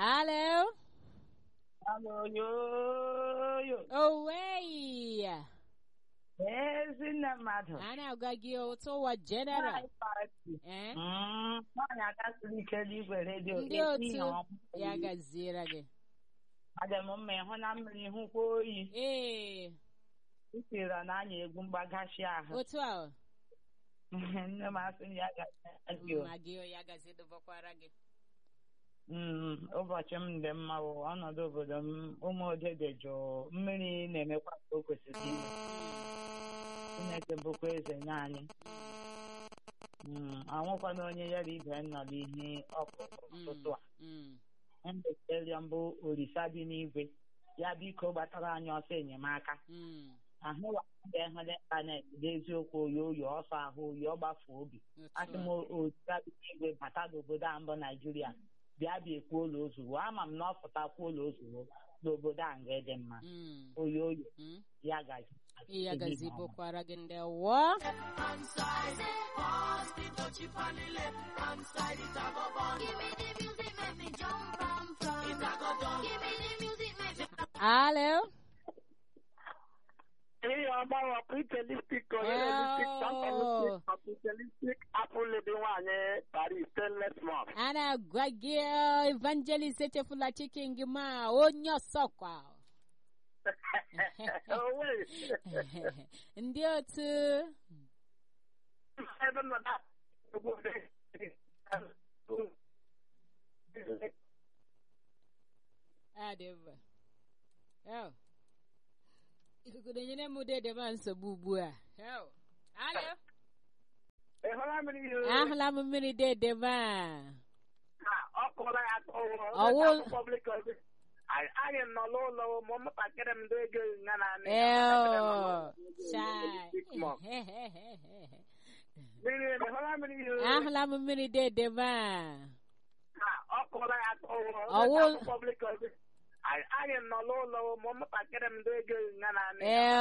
Hello? Alo, yo, yo. Owei! Ezi nne mmadụ. Ana agwa gị ụtụ ụwa general. Nwaanyị party. Eh? Mm, Nwaanyị aka siri ike n'igwe redio. Ndị esi otu ihe ọma. ya gaziere gị. Adị m mma ịhụ na mmiri hụkwa oyi. Ee, Itira na anya egwu mgbagashi ahụ. otu a Nne m asị m ya gazi o. ma gị ya gazi dụbakwara gị. Mm, ụbọchị m dị mma bụ ọnọdụ obodo m ụmụ ode dị jụụ mmiri na-emekwa ka o kwesịrị ime Chineke bụkwa eze nye anyị Mm, anwụkwana onye ya na ibe nọ n'ihe ọkụkụ ụtụtụ a Mm. mbeteri mbụ olisa dị n'igwe ya biko gbatara anyị ọsọ enyemaka Mm. ahụwa ndị hụ n'ịntanetị n'eziokwu oyi oyi ọsọ ahụ oyi ọgbafu obi asị m Otu olisa dị n'igwe bata n'obodo a mbụ naijiria bịa bịa ekwuo ụlọ ozugbo ama m na ọ pụtakwa ụlọ ozugbo n'obodo a nga dị mma a. Mm. oyi oyi Mm. ya gazi ya gazi Ehihie ọma. bụkwara gị ndị wọ Give me the music, make me jump and from. Give me the music, make me. alo Ihe ọgbanwe ọpụitelistik Oh. ọpụitelistik apụl dị nwaanyị Paris stainless mop. a na-agwa gị ọ, evangelist echefula chikin gị ma onye ọsọkwa Owe. ndị otu Ebe nọ na obodo. adị mma Yo. ikuku na-enyere m dede ma nsogbu ugbu a Yo. alo Ị hụla mmiri ihe? ahụla m mmiri dede ma Ha, ọ kụrụ ya aka ọhụrụ. Ọwụ- Public service. Anyị anyị nọ n'ụlọ ụmụ ụmụntakịrị m ndị ego nga na anị. eo chai Mmiri ị hụla mmiri ihe? ahụla m mmiri dede ma Ha, ọ kụrụ ya aka ọhụrụ. Ọwụ- Public service. Anyị anyị nọ n'ụlọ ụmụ ụmụntakịrị m ndị ego nga na anị. eo